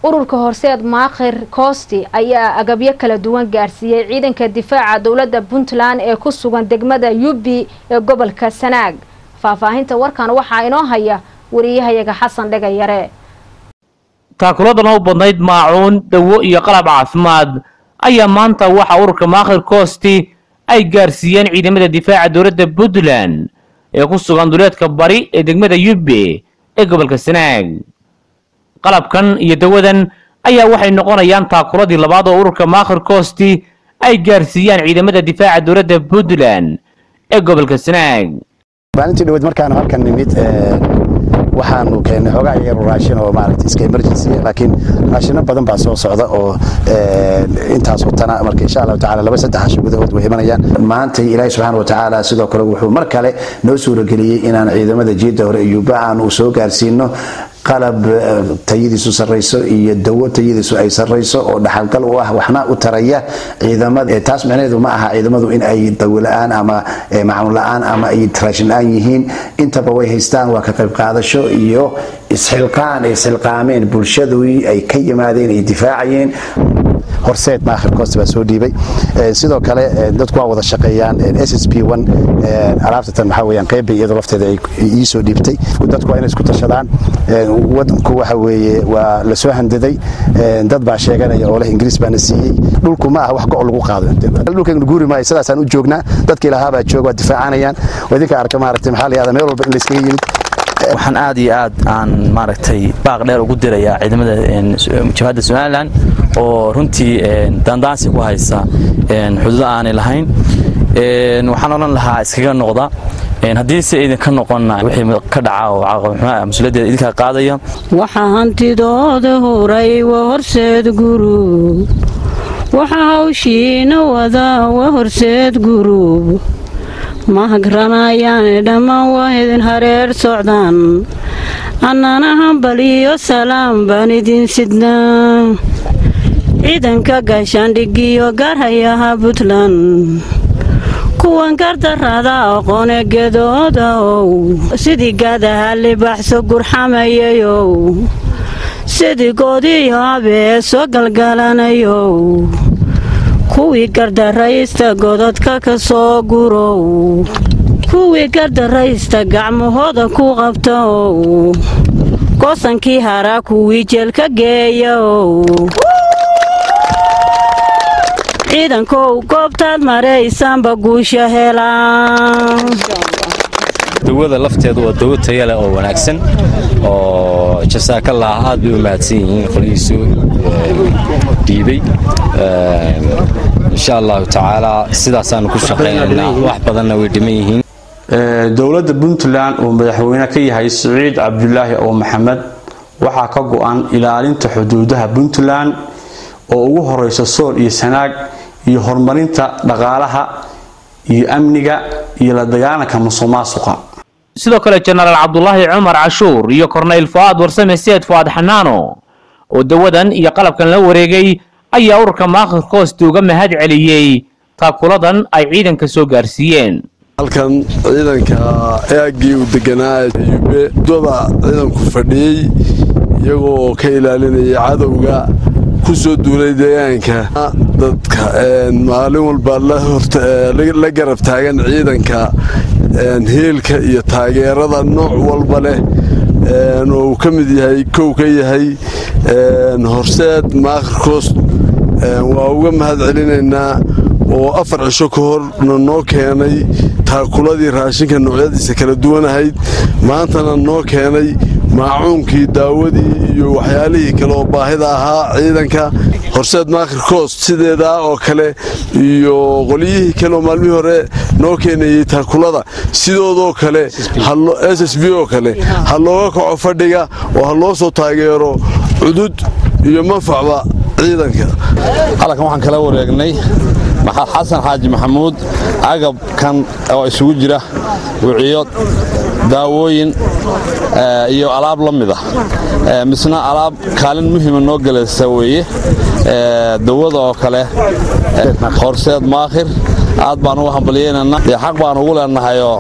ururka horseed maakhir koosti ayaa agabyo kala duwan gaarsiiyey ciidanka difaaca dowladda puntland ee ku sugan degmada yubi ee gobolka sanaag faahfaahinta warkan waxaa inoo haya wariyahayaga xasan dhegayare taakuladan u badnayd maacuun dawo iyo qalab caafimaad ayaa maanta waxa ururka maakhir koosti ay gaarsiiyeen ciidamada difaaca dowladda puntland ee ku sugan duleedka bari ee degmada yube ee gobolka sanaag qalabkan iyo dawadan ayaa waxay noqonayaan taakuladii labaad oo ururka maakhir koosti ay gaarsiiyaan ciidamada difaaca dowladda puntland ee gobolka sanaag maalintii dhaweyd markaanu halkan nimid waxaanu keennay xoogaa yar raashin oo maaragtay iska emergency laakiin raashino badan baa soo socda oo intaas utana marka insha allahu tacaala laba saddex casho gudahood way imanayaan maanta ilaahi subxaana wa tacaala sidoo kale wuxuu mar kale noo suurageliyey inaan ciidamada jiidda hore iyuuba aanu soo gaarsiino qalab tayadiisu sarrayso iyo dawo tayadiisu ay sarrayso oo dhaxalgal u ah waxna u taraya ciidamada taas micnaheedu ma aha ciidamadu in ay dawo la-aan ama macluun la-aan ama ay raashin la-aan yihiin intaba way haystaan waa ka qayb qaadasho iyo isxilqaan ay isxilqaameen bulshadii ay ka yimaadeen ay difaacayeen horseed maakhir koost baa soo dhiibay sidoo kale dadku waa wada shaqeeyaan s s p one alaabtatan maxaa weeyaan qeybbay iyadoo lafteeda ay ii soo dhiibtay dadku waa inay isku tashadaan wadanku waxa weeye waa la soo handaday dad baa sheeganaya oo leh ingiriis baana siiyey dhulku ma aha wax go' lagu qaado dhulkaynu guuri maayo sidaasaan u joognaa dadka ilahaabaa jooga waa difaacanayaan waa idinka arka maaragtay maxaa la yihahdaa meel walba in layskaga yimid waxaan aad iyo aad aan maaragtay baaq dheer ugu dirayaa ciidamada jabhadda somalilan oo runtii daandaansi ku haysa xuduudo aanay lahayn waxaan odhan lahaa iskaga noqda haddii se idinka noqonna wixii ka dhaca oo caqabxumaa mas-uuliyaddeeda idinkaa qaadaya waxaa hantidooda huray wa horseed gurub waxa hawshiina wadaa wa horseed gurub mahagranayaane dhammaan waa idin hareer socdaan annana hambal iyo salaam baan idin sidnaa ciidanka gaashaandhigiyo gaarhayaha puntland kuwan gardarada aqoone gedooda ow sidii gaadaha libaxso gurxamayayow sidii goodiyo habee soo galgalanayow kuwii gardaraysta godadka ka soo gurow kuwii gardaraysta gacmahooda ku qabta ow goosankii haraa kuwii jeelka geeya ow ciidankow goobtaad maraysaanba guusha helaan dawada lafteedu waa dawo taya leh oo wanaagsan oo jasaakallah aad bay u mahadsan yihiin qolihiisu dhiibay insha allahu tacaala sidaasaanu ku shaqaynaynaa wax badanna way dhiman yihiin dowladda puntland uu madaxweyne ka yahay siciid cabdulaahi oo maxamed waxaa ka go-an ilaalinta xuduudaha puntland oo ugu horeyso sool iyo sanaag iyo horumarinta dhaqaalaha iyo amniga iyo la dagaalanka musuqmaasuqa sidoo kale jenaraal cabdulaahi cumar cashuur iyo korneyl fu'aad warsame seed fu'aad xanaano oo dawadan iyo qalabkan la wareegay ayaa ururka maakhir koosti uga mahad celiyey taakuladan ay ciidanka soo gaarsiiyeen halkan ciidanka eagii uu deganaa yube dada ciidanku fadhiyey iyagoo ka ilaalinaya cadowga ku soo duulay deegaanka dadka maalin walba la garab taagan ciidanka heelka iyo taageerada nooc walba leh oo uu ka mid yahay kow ka yahay horseed maakhirkoos waa uga mahad celinaynaa oo afar cisho ka horna noo keenay taakuladii raashinka noocyadiisa kala duwanahayd maantana noo keenay maacuunkii daawadii iyo waxyaalihii kale oo baahida ahaa ciidanka horseed maakhir koost sideedaa oo kale iyo qolyihii kale oo maalmihii hore noo keenayey taakulada sidoodoo kale s s b oo kale ha looga kaco fadhiga oo ha loo soo taageero cudud iyo manfacba ciidanka halkan waxaan kala wareegnay maxaad xasan xaaji maxamuud agabkan oo isugu jira wiciyo daawooyin iyo alaab la mid ah misna alaab kaalin muhiima noo gelaysa weeye dawada oo kale horseed maakhir aad baan ugu hambalyeynana dee xaq baan ugu leenahayoo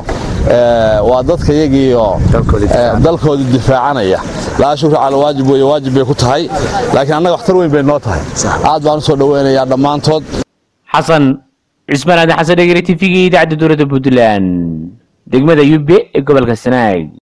waa dadka iyagiiyo dalkoodii difaacanaya laa shukra cala waajib weeye waajib bay ku tahay laakiin annaga waxtar weyn bay noo tahay aad baan u soo dhoweynayaa dhammaantood xasan cismaan aadan xasan dhegere t v-ga idaacadda dowladda puntland degmada yube ee gobolka sanaag